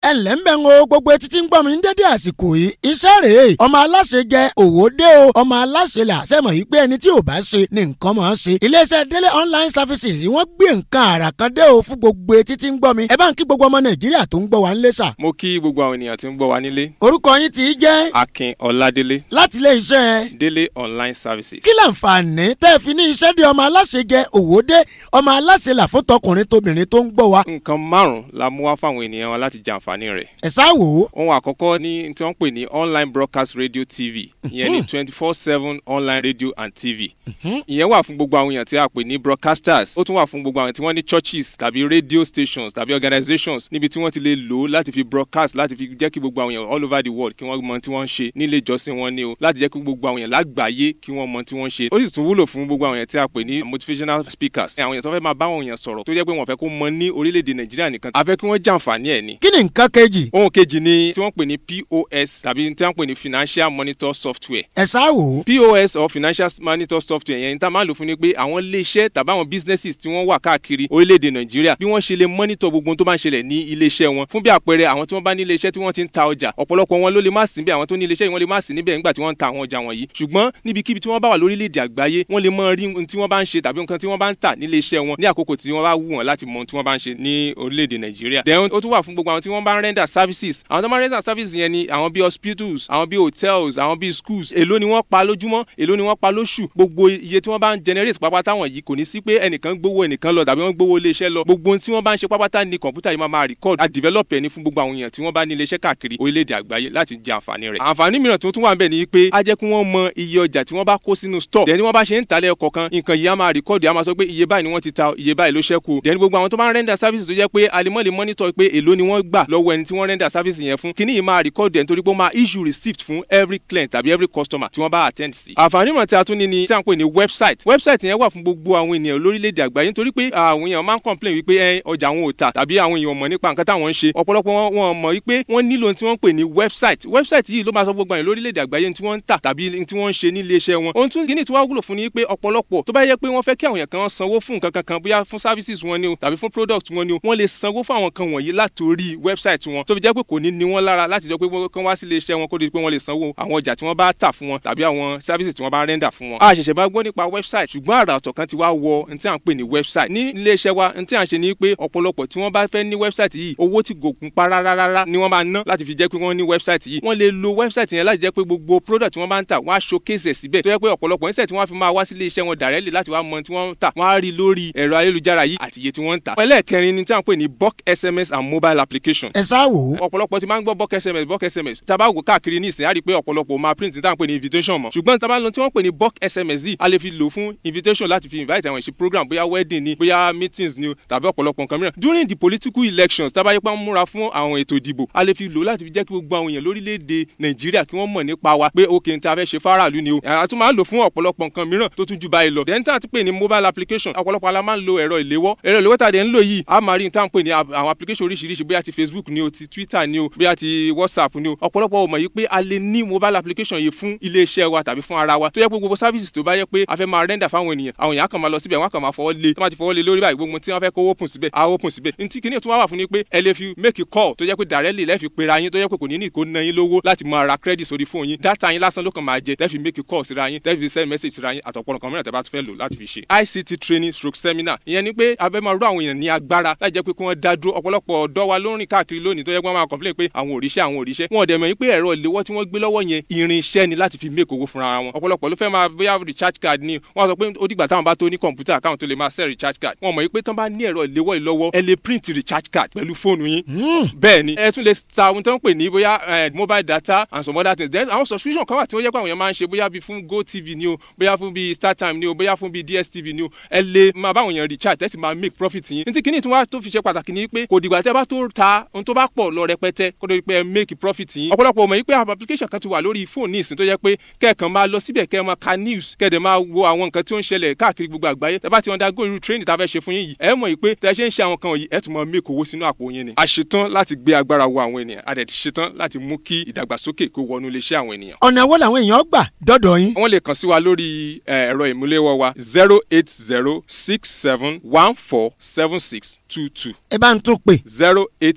ẹ ǹlẹ́ ń bẹ̀ ń o gbogbo etí tí ń gbọ́ mi ní dédé àsìkò yìí iṣẹ́ rèé ọmọ aláṣẹ jẹ òwò dé o ọmọ aláṣẹ là sẹ́mọ̀ yìí pé ẹni tí ò bá ṣe ni nǹkan máa ń ṣe iléeṣẹ́ délé online services yìí wọ́n gbé nǹkan àrà kan dé o fún gbogbo etí tí ń gbọ́ mi ẹ bá ń kí gbogbo ọmọ nàìjíríà tó ń gbọ́ wa ńlẹ́ sà. mo kí gbogbo àwọn ènìyàn tí ń gbọ́ wa nílé orúkọ yín ti jẹ́ akin ọládélé láti ilé iṣẹ́ délé online services. kí láǹfààní tẹ́ ẹ fi ní iṣẹ́ dé ọmọ aláṣẹ jẹ òwò dé ọmọ aláṣẹ là fún tọkùnrin tóbìnrin tó ń gbọ́ wa nǹkan márùn-ún la mú wá fáwọn ènìyàn wa láti jàǹfààní rẹ̀. ẹ̀ sá wò ó ohun àkọ́kọ́ ní tí wọ́n ń pè ní online broadcast radio tv ìyẹn ní twenty four seven online radio and tv ìyẹn wà fún gbogbo àwọn èèyàn tí a pè ní broadcasters ó tún wà fún gbogbo àwọn tí wọ́n ní churches tàbí radio stations tàbí organizations níbi tí wọ́n ti lè lò ó láti fi broadcast láti fi jẹ́ kí gbogbo àwọn èèyàn all over the world kí wọ́n mọ tí wọ́n ń ṣe nílé ìjọsìn wọn ni o láti jẹ́ kí gbogbo àwọn èèyàn lágbàáyé kí wọ́n mọ tí wọ́n ń ṣe ó sì tún wúlò fún gbogbo àwọn èèyàn tí a pè ní motivational speakers àwọn èèyàn tó fẹ́ máa bá àwọn èèyàn sọ̀rọ̀ tó jẹ́ pé wọ́n fẹ́ kó mọ ní orílẹ̀-èdè nàìjíríà nìkan a fẹ́ kí wọ́n jàǹfààní ẹ̀ ni kí ni nǹkan kejì ohun kejì ni tí wọ́n pè ní pos tàbí tí wọ́n pè ní financial monitor software ẹ̀ sá wò ó pos or financial monitor software yẹn ní tá a máa lò fún ni pé àwọn iléeṣẹ́ tàbí àwọn businesses tí wọ́n wà káàkiri orílẹ̀-èdè nàìjíríà bí wọ́n ṣe lè monitor gbogbo ohun tó bá ń ṣẹlẹ̀ ní iléeṣẹ́ wọn fún bí àpẹẹrẹ àwọn tí wọ́n bá ní iléeṣẹ́ tí wọ́n ti ń ta ọjà ọ̀pọ̀lọpọ̀ wọn ló lè má sí níbẹ̀ àwọn tó ní iléeṣẹ́ yìí wọ́n lè má sí níbẹ̀ nígbà tí wọ́n ń ta àwọn ọjà wọ̀nyí ṣùgbọ́n níbikíbi tí wọ́n bá wà lórílẹ̀-èdè àgbáyé wọ́n lè mọ rí ohun tí wọ́n bá ń ṣe tàbí nǹkan tí wọ́n bá ń tà nílé iṣẹ́ wọn ní àkókò tí wọ́n bá wù wọ́n láti mọ ohun tí wọ́n bá ń ṣe ní orílẹ̀-èdè nàìjíríà then ó tún wà fún gbogbo àwọn tí wọ́n bá ń render services àwọn tó máa ń render services yẹn ni àwọn bíi hospitals àwọn bíi hotels àwọn bíi schools èló ni wọ́n pa lójúmọ́ èló ni wọ́n pa lóṣù gbogbo iye tí wọ́n bá ń generate pápátá wọ̀nyí kò ní sí pé ẹnìkan gbowó ẹnìkan lọ tàbí wọ́n gbowó ilé iṣẹ́ lọ gbogbo ohun tí wọ́n bá ń ṣe pápátá ni kọ̀ǹpútà yìí máa máa record a develop ẹni fún gbogbo àwọn èèyàn tí wọ́n bá ní ilé iṣẹ́ káàkiri orílẹ̀-èdè àgbáyé láti jẹ àǹfààní rẹ̀ àǹfààní mìíràn tó tún wà níbẹ̀ ni pé a jẹ́ kí wọ́n mọ iye ọjà tí wọ́n bá kó sínú store dẹni wọ́n bá ṣe ń talẹ̀ kọ̀ọ̀kan nǹkan yìí á máa record á máa sọ pé iye báyìí ni wọ́n ti ta iye báyìí ló ṣẹ́kù dẹni gbogbo àwọn tó bá ń render service tó jẹ́ pé alimọ́ lè monitor pé èló ni wọ́n gbà lọ́wọ́ ẹni tí wọ́n render service yẹn fún kíní yìí máa record ẹ̀ nítorí pé ó máa issue receipt fún every client tàbí every customer tí wọ́n bá attend sí. àǹfààní mìíràn tí a tún ní ni tí a ń pè ní website website yẹn wà fún gbogbo àwọn ènìyàn lórílẹ̀‐èdè àgbáyé nítorí pé àwọn èèyàn máa ń complain wípé ẹ ọjà àwọn ò tà tàbí àwọn èèyàn mọ̀ nípa nǹkan táwọn ń ṣe ọ̀pọ̀lọpọ̀ wọn wọn mọ̀ wípé wọ́n nílò tí wọ́n ń pè ní website website yìí ló máa sọ gbogbo àwọn lórílẹ̀‐èdè àgbáyé tí wọ́n ń tà tàbí tí wọ́n ń ṣe ní iléeṣẹ́ wọn ohun tún kíní tí wọ́n wúlò fún ni pé ọ̀pọ̀lọpọ̀ tó bá yẹ pé wọ́n fẹ́ kí àwọn èèyàn kan sanwó fún nǹkan kankan bóyá fún services wọn ni o tàbí fún product wọn ni o wọ́n lè sanwó fún àwọn kan wọ̀nyí látòrí website wọn tó fi jẹ́ pé kò ní ní wọ́n lára láti jọ pé kán wá sí iléeṣẹ́ wọn kó di pé wọ́n lè sanwó àwọn ọjà tí wọ́n bá tà fún wọn tàbí àwọn services tí wọ́n bá render fún wọn. a ṣẹ̀ṣẹ̀ bá gbọ́ nípa website ṣùgbọ́n àrà ọ̀tọ̀ kan ti wá wọ ní tí à ń pè ní website ní iléeṣẹ́ wa ní tí à ń ṣe ni pé ọ̀pọ̀lọpọ̀ tí wọ́n bá fẹ́ ní website yìí owó tí gòkun pa rárá ni wọ́n máa ná láti fi jẹ́ pé wọ́n ní website yìí wọ́n lè lo website yẹn láti jẹ́ pé gbogbo product tí wọ́n bá ń tà wọ́n á showcase ẹ̀ síbẹ̀ tó yẹ pé ọ̀pọ̀lọpọ̀ níṣẹ́ tí wọ́n fi máa wá sí iléeṣẹ́ wọn directly láti wá mọ tí wọ́n ń tà wọ́n á rí lórí ẹ̀rọ ayélujára yìí àti iye tí wọ́n ń tà. ẹlẹ́ẹ̀kẹrin ni tí à ń pè ní bulk sms and mobile application. ẹ sá wò ó ọ̀pọ̀lọpọ̀ ti máa ń gbọ́ bulk sms bulk sms tá a bá wò káàkiri ní ìsìn á rí i pé ọ̀pọ̀lọpọ̀ máa print tí à ń pè ní invitation mọ̀ ṣùgbọ́n tá a bá lọ tí wọ́n pè ní bulk sms yìí a lè fi lò fún invitation láti fi invite àwọn ìṣe program bóyá wedding ni bóyá meetings ni o tàbí ọ̀pọ̀lọpọ̀ nǹkan mìíràn during the political elections tá a bá yẹ pé wọ́n múra fún àwọn ètò ìdìbò a lè fi lò láti fi jẹ́ kí gbogbo àwọn èèyàn lórílẹ̀‐èdè nàìjíríà kí wọ́n mọ̀ nípa wa pé ok n ta fẹ́ ṣe faraàlú ni o a tún máa ń lò fún ọ̀pọ̀lọpọ̀ nǹkan mìíràn tó tún ju báyìí lọ then tá a ti pè ní mobile application ọ̀pọ̀lọpọ̀ ala máa ń lo ẹ̀rọ ìléwọ́ ẹ̀rọ ìléwọ́ tá a dẹ̀ ń lò yìí a máa rí n tá à ń pè ní àwọn application oríṣiríṣi bóyá ti facebook ni o ti twitter ni o bóyá ti whatsapp ni o ọ̀pọ̀lọpọ̀ ò mọ̀ yìí pé a lè ní mobile application yìí fún iléeṣẹ́ wa tàbí fún ara wa tó yẹ pé gbogbo services tó bá yẹ pé a fẹ́ máa render fáwọn ènìyàn àwọn èèyàn kàn máa lọ síbẹ̀ wọ́n kàn máa fọwọ́ lé tó máa ti fọwọ́ lé lórí báyìí gbogbo tí wọ́n fẹ́ kó open síbẹ̀ á open síbẹ̀ ntí kìíní tó wá wà fún ni pé ẹ lè fi make a call tó yẹ pé directly lẹ́ẹ̀fi pera yín tó yẹ pé kò ní ní ìkó ná yín lówó láti máa ra credit sórí fóònù yín data yín lásán ló kàn máa jẹ tẹ́ẹ̀fi make a call síra yín tẹ́ẹ̀fi send message síra yín àtọ̀pọ̀ nǹkan mìíràn tẹ́ bá tún fẹ́ lò láti fi ṣe ICT training stroke seminar ìyẹn ni pé abẹ́ máa rú àwọn èèyàn ní agbára láti jẹ́ pé kí wọ́n dá dúró ọ̀pọ̀lọpọ̀ ọ̀dọ́ wa ló ń rìn káàkiri lónìí tó yẹ pé wọ́n máa complain pé àwọn òrìṣẹ́ àwọn òrìṣẹ́ wọn ò dẹ̀ mọ̀ pé ẹ̀rọ ìléwọ́ tí wọ́n gbé lọ́wọ́ yẹn irinṣẹ́ ni láti fi make owó fúnra wọn ọ̀pọ̀lọpọ̀ ló fẹ́ máa bóyá recharge card ni wọ́n sọ pé ó dìgbà táwọn bá tó ní kọ̀ǹpútà káwọn tó lè máa sell recharge card wọn mọ̀ pé tán bá ní ẹ̀rọ ìléwọ́ yìí lọ́wọ́ ẹ lè print recharge card pẹ̀lú fóònù yín bẹ́ẹ̀ ni ẹ tún lè ta ohun tó ń pè ní bóyá mobile data and some other things then àwọn subscription kan wà tí ó yẹ pé àwọn èèyàn máa ń ṣe bóyá bíi fún gotv ni o bóyá fún bíi startime ni o bóyá fún bíi dstv ni o ẹ lè máa bá àwọn èèyàn recharge tẹ́sí máa make profit yín ní tí kìíní tí wọ́n á tó fi ṣe pàtàkì ni pé kò dìgbà tẹ́ bá tó ta ohun tó bá pọ̀ lọ rẹpẹtẹ kó tó di pé ẹ make profit yín ọ̀pọ̀lọpọ̀ mọ̀ yín pé àwọn application kan ti wà lórí fóònù ìsìn tó yẹ pé kẹ́ẹ̀kan máa lọ síbẹ̀ kẹ́ẹ̀ máa ka news kẹ́ẹ̀dẹ̀ máa wo àwọn nǹkan tí ó ń ṣẹlẹ̀ káàkiri gbogbo àgbáyé tẹ́ bá ti undergo irú training tá a fẹ́ ṣe fún yín yìí ẹ mọ̀ yìí pé tẹ́ ṣe ń ṣe àwọn kan yìí ẹ tún máa make owó sínú àpò yín ni. a ṣetán láti gbé agbára wo àwọn ènìyàn a dẹ̀ ti ṣetán láti mú kí ìdàgbàsókè kó wọnú iléeṣẹ́ àwọn ènìyàn. ọ̀nà wo làwọn èèyàn gbà dọ́dọ̀ yín. wọ́n lè kàn sí wa lórí ẹ̀rọ ìmúléwọ́ wa zero eight zero six seven one four seven six two two ẹ bá ń tún pè zero eight zero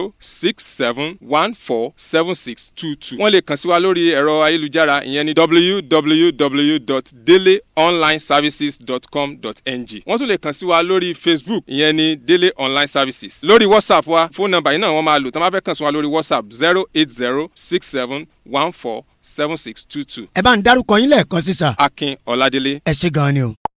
zero six seven one four seven six two two. wọ́n lè kàn sí wa lórí ẹ̀rọ ayélujára ìyẹn ní www.deleonlineservices.com.ng. wọ́n tún lè kàn sí wa lórí facebook ìyẹn ní dele online services. lórí whatsapp wa fóònù nọ́mbà yìí náà wọ́n máa lò tí wọ́n bá fẹ́ kàn sí wa lórí whatsapp zero eight zero six seven one four seven six two two. ẹ bá ń dárúkọ yín lẹ́ẹ̀kan sísà akin ọládélé. ẹ ṣe gan-an ni o.